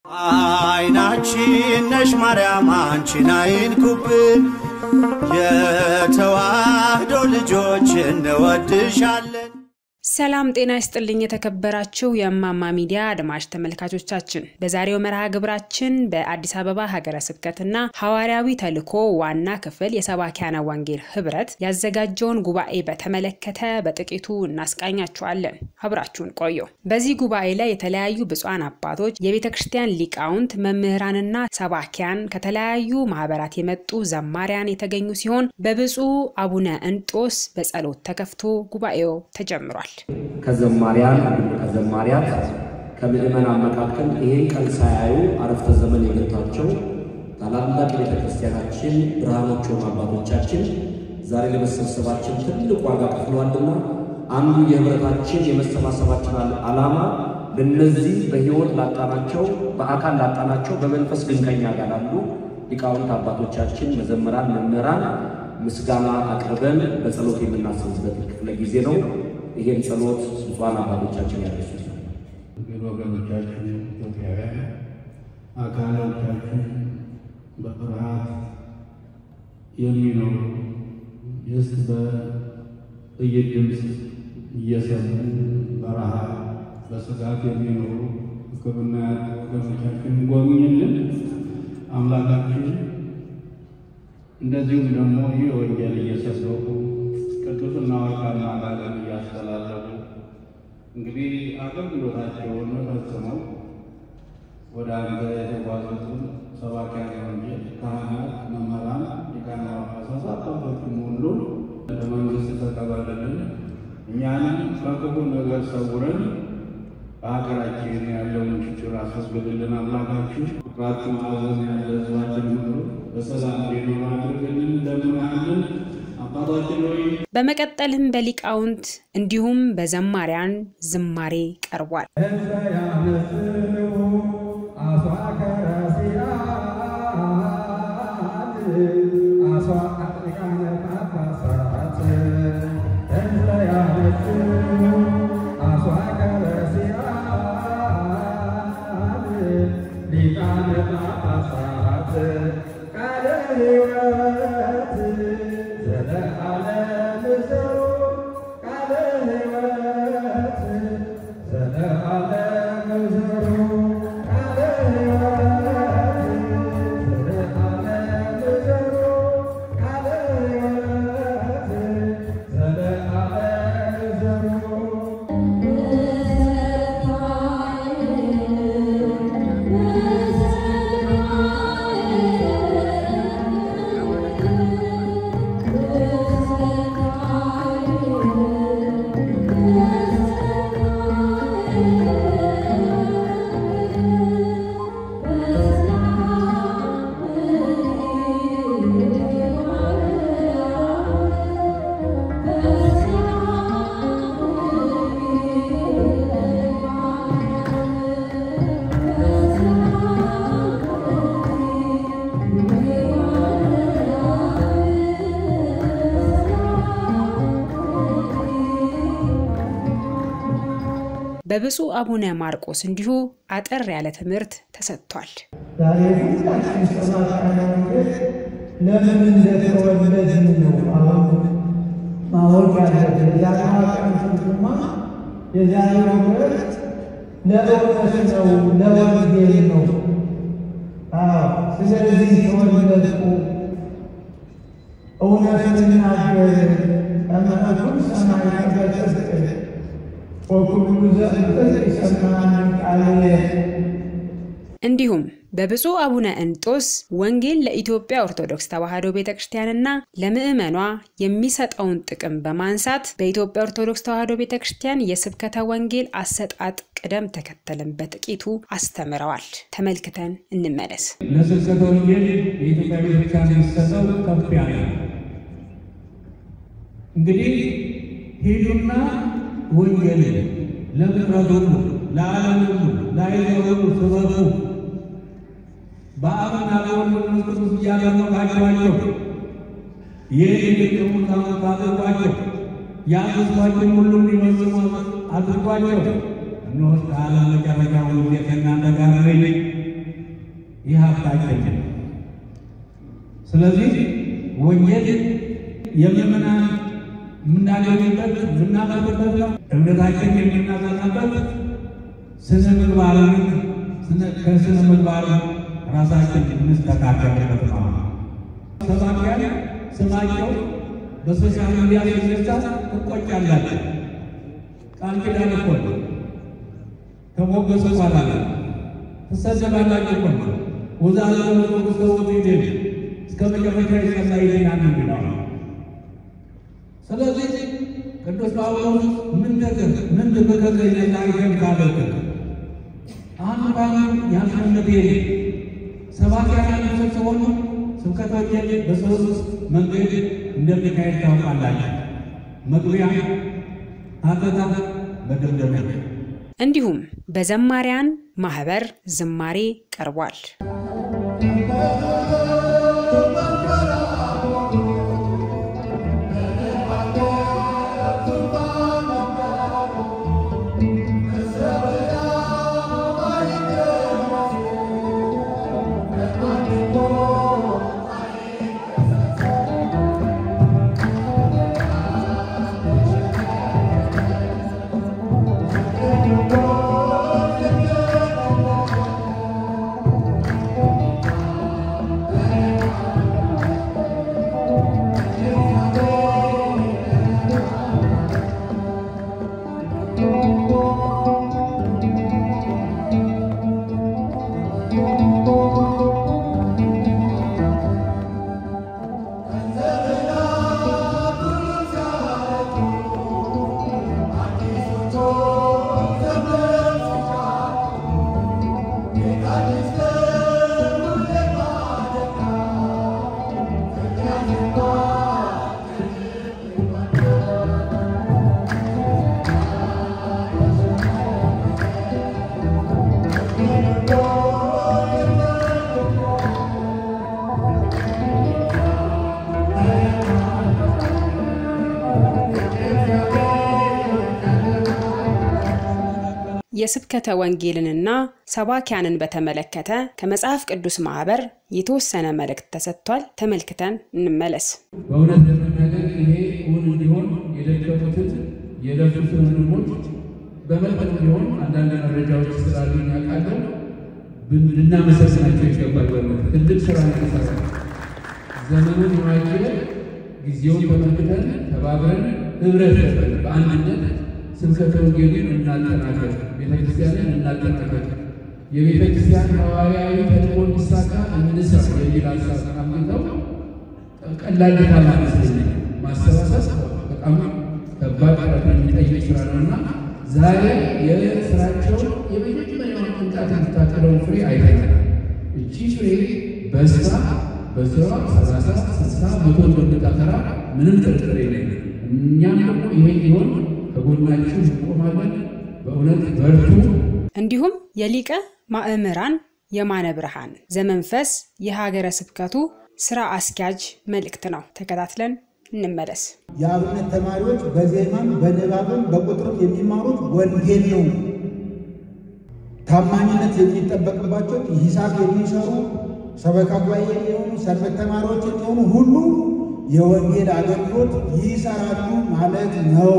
አይናችን ነሽ ማርያም አንቺን አይንኩብን፣ የተዋህዶ ልጆች እንወድሻለን። ሰላም ጤና ይስጥልኝ። የተከበራችሁ የእማማ ሚዲያ አድማጭ ተመልካቾቻችን በዛሬው መርሃ ግብራችን በአዲስ አበባ ሀገረ ስብከትና ሐዋርያዊ ተልዕኮ ዋና ክፍል የሰባኪያነ ወንጌል ህብረት ያዘጋጀውን ጉባኤ በተመለከተ በጥቂቱ እናስቃኛችኋለን። አብራችሁን ቆዩ። በዚህ ጉባኤ ላይ የተለያዩ ብፁዓን አባቶች፣ የቤተ ክርስቲያን ሊቃውንት፣ መምህራንና ሰባኪያን ከተለያዩ ማህበራት የመጡ ዘማሪያን የተገኙ ሲሆን በብፁዕ አቡነ እንጦስ በጸሎት ተከፍቶ ጉባኤው ተጀምሯል። ከዘማሪያን ከዘማሪያት ከምዕመናን መካከል ይሄን ቀን ሳያዩ አረፍተ ዘመን የገቷቸው ታላላቅ ቤተ ክርስቲያናችን ብርሃኖች ሆኑ አባቶቻችን ዛሬ ለመሰብሰባችን ትልቅ ዋጋ ከፍለዋልና አንዱ የህብረታችን የመሰባሰባችን ዓላማ ለነዚህ በህይወት ላጣናቸው፣ በአካል ላጣናቸው፣ በመንፈስ ግን ከኛ ጋር ላሉ ሊቃውንት አባቶቻችን፣ መዘምራን፣ መምህራን ምስጋና አቅርበን በጸሎት የምናስብበት ክፍለ ጊዜ ነው። ይሄን ጸሎት ብፁዓን አባቶቻችን ያደርሱ። ግን ወገኖቻችን ኢትዮጵያውያን አካሎቻችን በፍርሃት የሚኖሩ ስ በጥይት ድምፅ እየሰሙ በረሃ በስጋት የሚኖሩ ሕክምና ያጡ ወገኖቻችን ጎብኝልን አምላካችን። እንደዚሁም ደግሞ ይህ ወንጌል እየሰበኩ ቅዱስና ወርቃማ ቃልን እያስተላለፉ እንግዲህ አገልግሎታቸውን ፈጽመው ወደ አንተ የተጓዙትን ሰባኪያነ ወንጌል ካህናት፣ መምህራን፣ ሊቃነ ጳጳሳት አባቶችም ሁሉ ለመንግሥት ተቀበልልን። እኛንም ከክፉ ነገር ሰውረን በሀገራችን ያለውን ችግር አስወግድልን። አምላካችን ፍቅራት ማዕዘን ያለ ሕዝባችን ሁሉ በሰላም እንዲኖር አድርግልን። እንደምናለን አባታችን ሆይ በመቀጠልም በሊቃውንት እንዲሁም በዘማሪያን ዝማሬ ቀርቧል። በብፁዕ አቡነ ማርቆስ እንዲሁ አጠር ያለ ትምህርት ተሰጥቷል። ዛሬ ሁላችን ሰባኪያነ ወንጌል ለምን እንደተወለድን ነው አሁን ማወቅ ያለብን። የዛሬዋ ቀን ትርጉማ የዛሬው ዕለት ለእውነት ነው፣ ለወንጌል ነው። አዎ ስለዚህ ተወለድኩ፣ እውነት ልናገር፣ እምነቱን ሰማይ በጽድቅ ወኩሉ ዘእንበጽ ይሰማን ቃልየ እንዲሁም በብፁዕ አቡነ እንጦስ ወንጌል ለኢትዮጵያ ኦርቶዶክስ ተዋሕዶ ቤተ ክርስቲያንና ለምዕመኗ የሚሰጠውን ጥቅም በማንሳት በኢትዮጵያ ኦርቶዶክስ ተዋሕዶ ቤተ ክርስቲያን የስብከተ ወንጌል አሰጣጥ ቅደም ተከተልን በጥቂቱ አስተምረዋል። ተመልክተን እንመለስ። ለስብከተ ወንጌል የኢትዮጵያ ቤተክርስቲያን የሚሰጠው ከፍ ያለ ነው። እንግዲህ ሂዱና ወንጌልን ለፍጥረት ሁሉ ለዓለም ሁሉ ለአሕዛብ ሁሉ ስበኩ በአብና በወልድ በመንፈስ ቅዱስ እያጠመቃችኋቸው ይህን የቅሙ ታመት አድርጓቸው ያዘዝኳችሁን ሁሉ እንዲፈጽሙ አድርጓቸው። እነሆ እስከ ዓለም መጨረሻ ሁሉ ጊዜ ከእናንተ ጋር ነኝ ይህ ሀብታችን ነው። ስለዚህ ወንጌል የምእመናን የምናገኝበት የምናመርበት ነው። እምነታችን የምናጸናበት ስነ ምግባርን ከስነ ምግባር ራሳችን የምንስተካከልበት ነው። ሰባኪያን ስማቸው በሶሻል ሚዲያ ሲነሳ ትቆጫላችሁ። ቃል ኪዳን እኮ ነው። ከሞገሱ በኋላ ትሰደባላችሁ እኮ ነው። ወዛለ ሰውት ይደል እስከ መጨረሻ ይጸና ይድናል የሚለው ስለዚህ ቅዱስ ጳውሎስ ምን ነገር ምን በከገኘና ይገም ካለክ አንድ ባሉ ያልፈነት ይሄ ሰባኪያን ሲሆኑ ስብከተ ወንጌል በሶስት መንገድ እንደሚካሄድ ታውቃላችሁ። መግቢያ፣ ሀተታ፣ መደምደሚያ። እንዲሁም በዘማሪያን ማህበር ዝማሬ ቀርቧል። የስብከተ ወንጌልንና ሰባኪያንን በተመለከተ ከመጽሐፍ ቅዱስ ማህበር የተወሰነ መልእክት ተሰጥቷል። ተመልክተን እንመለስ። በእውነት ለመናገር ይሄ እውን እንዲሆን የደከሙትን የለፉትን ወንድሞች በመጠኑ ቢሆን አንዳንድ መረጃዎች ስላሉ ያውቃለሁ ልናመሰግናቸው ይገባል። በእውነት ትልቅ ስራ ነው የተሰራ። ዘመኑን የዋጀ ጊዜውን ተመልክተን ተባብረን ህብረት በአንድነት ስብከተ ወንጌልን እናጠናከር፣ ቤተክርስቲያንን እናጠናከር፣ የቤተክርስቲያን ሐዋርያዊ ተልእኮ እንዲሳካ እንስራ የሚል ሀሳብ አምጥተው ቀላል ድካም አይመስለኝም። ማሰባሰብ በጣም ከባድ ጥረት የሚጠይቅ ስራ ነው እና ዛሬ የስራቸውን የመጀመሪያውን ቅንጣት የምታቀለውን ፍሬ አይተናል። እቺ ፍሬ በስራ በስራ ሰላሳ ስልሳ መቶ እንደምታፈራ ምንም ጥርጥር የለኝም። እኛም ደግሞ ይሄ ሊሆን ከጎናችሁ እንቆማለን። በእውነት በርቱ። እንዲሁም የሊቀ ማእምራን የማነ ብርሃን ዘመንፈስ የሀገረ ስብከቱ ስራ አስኪያጅ መልእክት ነው። ተከታትለን እንመለስ። የአብነት ተማሪዎች በዜማም በንባብም በቁጥርም የሚማሩት ወንጌል ነው። ታማኝነት የሚጠበቅባቸው ሂሳብ የሚሰሩ ሰበካ ጉባኤ የሚሆኑ ሰንበት ተማሪዎች የሚሆኑ ሁሉ የወንጌል አገልግሎት ይሰራሉ ማለት ነው።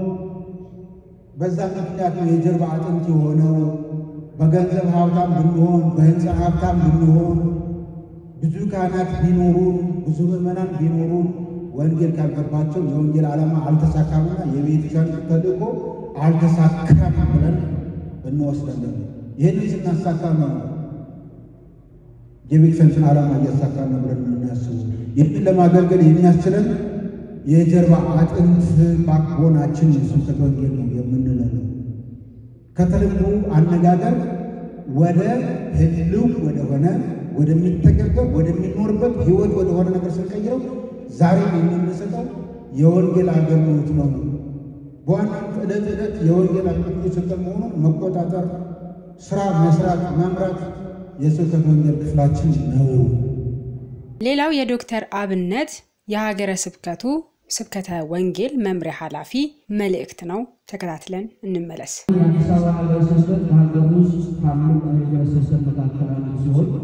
በዛ ምክንያት ነው የጀርባ አጥንት የሆነው። በገንዘብ ሀብታም ብንሆን፣ በህንፃ ሀብታም ብንሆን፣ ብዙ ካህናት ቢኖሩን፣ ብዙ ምዕመናን ቢኖሩን ወንጌል ካልገባቸው የወንጌል ዓላማ አልተሳካምና የቤተክርስቲያን ተልእኮ አልተሳካም ብለን እንወስዳለን። ይህን ስናሳካ ነው የቤተክርስቲያን ዓላማ እያሳካ ነው ብለን የምናስቡ። ይህን ለማገልገል የሚያስችለን የጀርባ አጥንት ባክቦናችን ስብከተ ወንጌል ነው የምንለው ነው። ከተልእኮ አነጋገር ወደ ህልው ወደሆነ ወደሚተገበር ወደሚኖርበት ህይወት ወደሆነ ነገር ስንቀይረው ዛሬ የምንሰጠው የወንጌል አገልግሎት ነው። በዋናነት ዕለት ዕለት የወንጌል አገልግሎት የሰጠን መሆኑን መቆጣጠር፣ ስራ መስራት፣ መምራት የስብከተ ወንጌል ክፍላችን ነው። ሌላው የዶክተር አብነት የሀገረ ስብከቱ ስብከተ ወንጌል መምሪያ ኃላፊ መልእክት ነው። ተከታትለን እንመለስ። የአዲስ አበባ ሀገረ ስብከት በሀገር ውስጥ ካሉ ሀገረ ስብከት መካከል አንዱ ሲሆን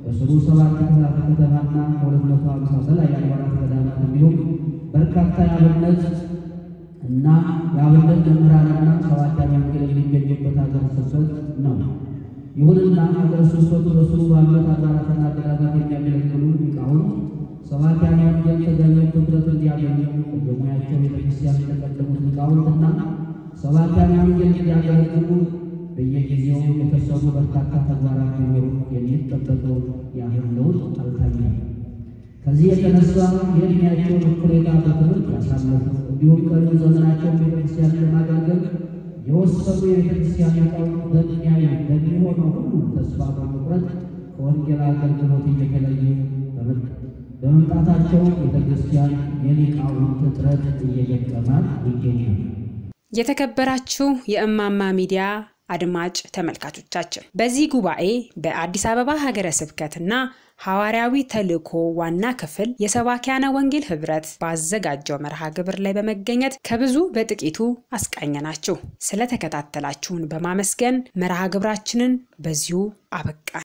በስሩ ሰባት ክፍላተ ከተማና ከሁለት መቶ ሃምሳ በላይ አድባራት ገዳማት እንዲሁም በርካታ የአብነት እና የአብነት መምህራንና ሰባኪያነ ወንጌል የሚገኙበት ሀገረ ስብከት ነው። ይሁንና ሀገረ ስብከቱ በስሩ ባሉት አድባራትና ገዳማት የሚያገለግሉ ሊቃውንት ሰባኪያነ ወንጌል ተገቢውን ትኩረት እንዲያገኙ በየሙያቸው ቤተክርስቲያን የተቀደሙት ሊቃውንትና ሰባኪያነ ወንጌል እንዲያገለግሉ በየጊዜው የተሰሩ በርካታ ተግባራት ቢኖሩ የሚጠበቀው ያህል ለውጥ አልታየም። ከዚህ የተነሳ የዕድሜያቸውን እኩሌታ በትምህርት ያሳለፉ እንዲሁም ቀሪውን ዘመናቸውን ቤተክርስቲያን ለማገልገል የወሰኑ የቤተክርስቲያን ሊቃውንት በሚያዩ በሚሆነው ሁሉ ተስፋ በመቁረጥ ከወንጌል አገልግሎት እየተለዩ በመምጣታቸው ቤተክርስቲያን የሊቃውንት እጥረት እየገጠማት ይገኛል። የተከበራችሁ የእማማ ሚዲያ አድማጭ ተመልካቾቻችን በዚህ ጉባኤ በአዲስ አበባ ሀገረ ስብከትና ሐዋርያዊ ተልእኮ ዋና ክፍል የሰባኪያነ ወንጌል ህብረት ባዘጋጀው መርሃ ግብር ላይ በመገኘት ከብዙ በጥቂቱ አስቃኘናችሁ። ስለተከታተላችሁን በማመስገን መርሃ ግብራችንን በዚሁ አበቃን።